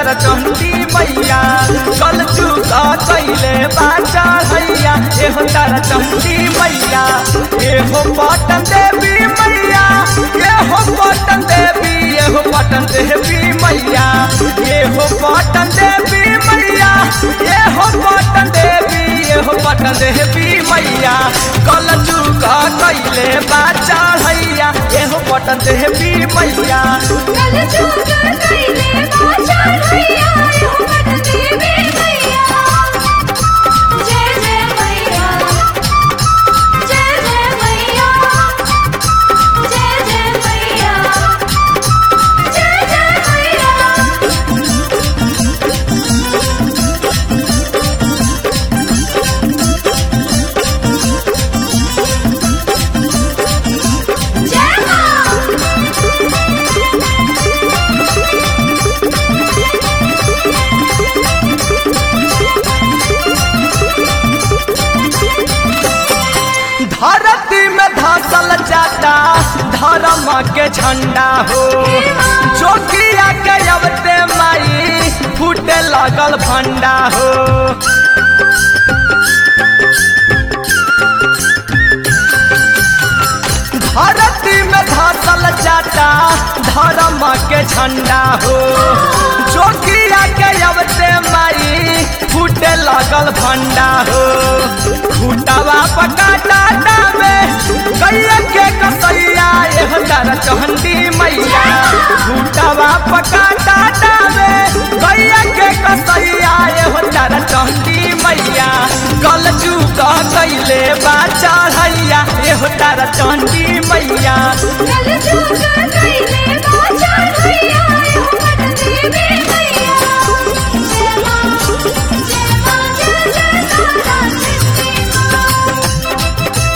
तारा चंडी मैया कल चूका कैले बाचा भैया एहो तारा चंडी मैया एहो पटन देवी मैया एहो पटन देवी एहो पटन देवी मैया एहो पटन देवी मैया एहो पटन देवी एहो पटन देवी मैया कल चूका कैले बाचा भैया एहो पटन देवी मैया कल चूका कैले बाचा भैया एहो पटन देवी मैया जय जय मैया जय जय मैया जय जय मैया जय जय मैया जय मां धरती में धसल जाता धर्म के झंडा हो जोगिया के अवते माई फूटे लगल भंडा हो धरती में धसल जाता धर्म के झंडा हो जोगिया के अवते माई फूटे लगल भंडा हो फूटवा पकाटा में गैया के कसैया एह तारा चहंडी मैया फूटवा पकाटा में गैया के कसैया एह तारा चहंडी मैया कल चूका कैले बा चढ़ैया एह तारा चहंडी मैया कल चूका कैले बाचा भैया एहो पटन देवी मैया जय मां जय मां जय जय तारा चंडी मां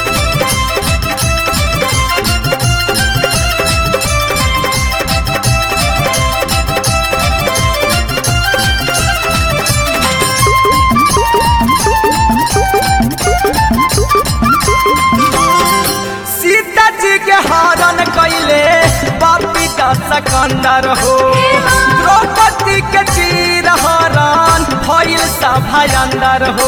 सीता जी के हरण कैले बापी का सकंदर हो द्रौपदी के चीर हरण भइल सभा अंदर हो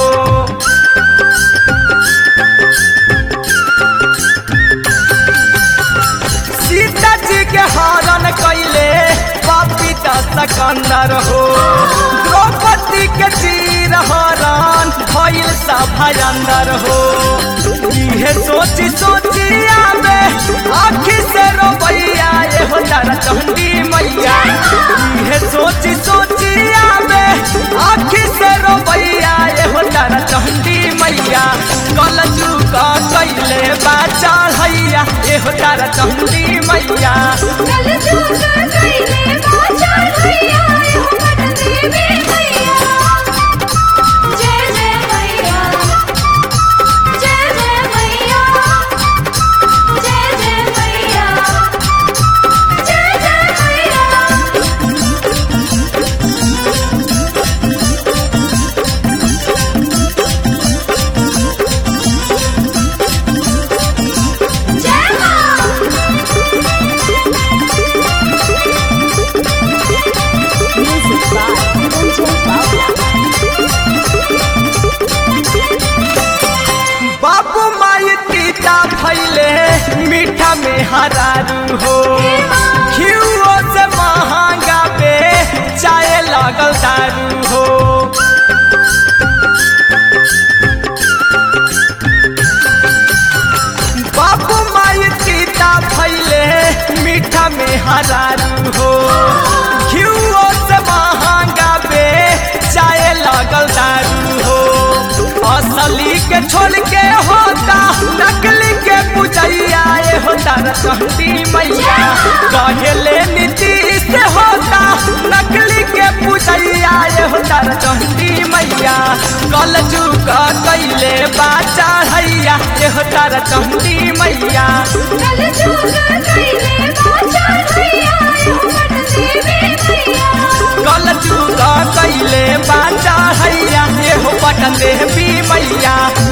सीता जी के हरण कैले बापी का सकंदर हो द्रौपदी के चीर हरण भइल सभा अंदर हो इहे सोची सोची आवे आखी से रोबैया ये हो तारा चंडी मैया इहे सोची सोची आवे आखी से रोबैया ये हो तारा चंडी मैया कल चूका कैले बा चढ़ैया ये हो तारा चंडी मैया कल चूका कैले बाचा भैया एहो पटन देवी मैया जय जय मैया जय जय मैया जय जय मैया जय जय मैया जय मां बाबू माई तीता फैले मीठा में हरारू हो घियो से महंगा पे चाय लगल दारू हो बाबू माई तीता फैले मीठा में हरारू हो घियो से महंगा पे चाय लगल दारू हो असली के छोड़ के होता नकली के पूजैया ये होता रसहती मैया कहेले नीति से होता नकली के पूजैया ये होता रसहती मैया कल चूका कैले बा चढ़ैया ये होता रसहती मैया कल चूका कैले बाचा भैया एहो पटन देवी मैया कल चूका कैले बा चढ़ैया ये हो पटन देवी मैया